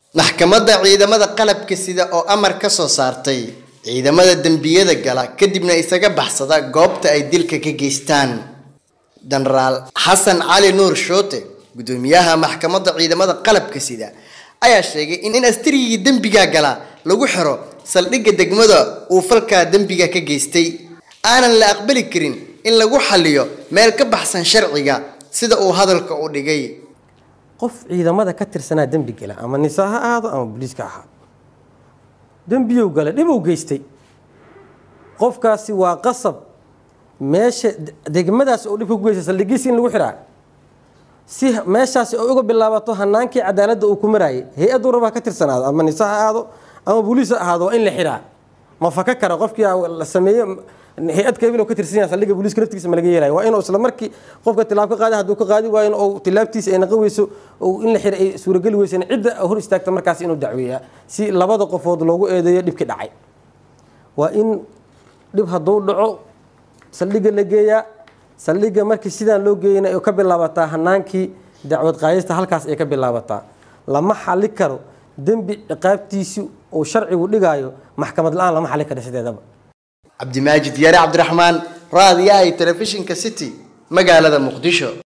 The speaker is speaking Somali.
maxkamadda ciidamada qalabka sida oo amar ka soo saartay ciidamada dembiyada gala kadibna isaga baxsada goobta ay dilka ka geystaan jenaraal xasan cali nuur shoote gudoomiyaha maxkamadda ciidamada qalabka sida ayaa sheegay in astarigii dembiga gala lagu xiro saldhigga degmada uu falkaa dembiga ka geystay aanan la aqbali karin in lagu xaliyo meel ka baxsan sharciga sida uu hadalka u dhigay qof ciidamada ka tirsanaa dembi gala ama nisa ha ahaado ama booliiska ahaado dembiyow gala dhibow geystay qofkaasi waa qasab meesha degmadaas oo dhibka ku geystay saldhigiisi in lagu xiraa si meeshaasi oo uga bilaabato hanaankii cadaaladda uu ku maraayay hay-addu rabaa ka tirsanaado ama nisa ha ahaado ama booliis ha ahaado waa in la xiraa ma faka kara qofkii la sameeye hay-ad kabil ka tirsan yahay saldhigga booliiska naftigiisa ma laga yeelayo waa inuu isla markii qofka tilaab ka qaada hadduu ka qaadi waayo in uu tilaabtiisa ay naqan weyso oo in la xira ay suurageli weysana cidda hor istaagta markaas inuu dacweeyaa si labada qofood loogu eedeeyo dhibkii dhacay waa in dhib hadduu dhaco saldhigga la geeyaa saldhigga markii sidaan loo geeyana ay ka bilaabataa hanaankii dacwad qaadista halkaas ay ka bilaabataa lama xali karo dembi ciqaabtiisi uu sharcigu dhigaayo maxkamad la-aan lama xali karo sideedaba cabdimaajid yare cabdiraxmaan raadiyaha iyo telefishinka city magaalada muqdisho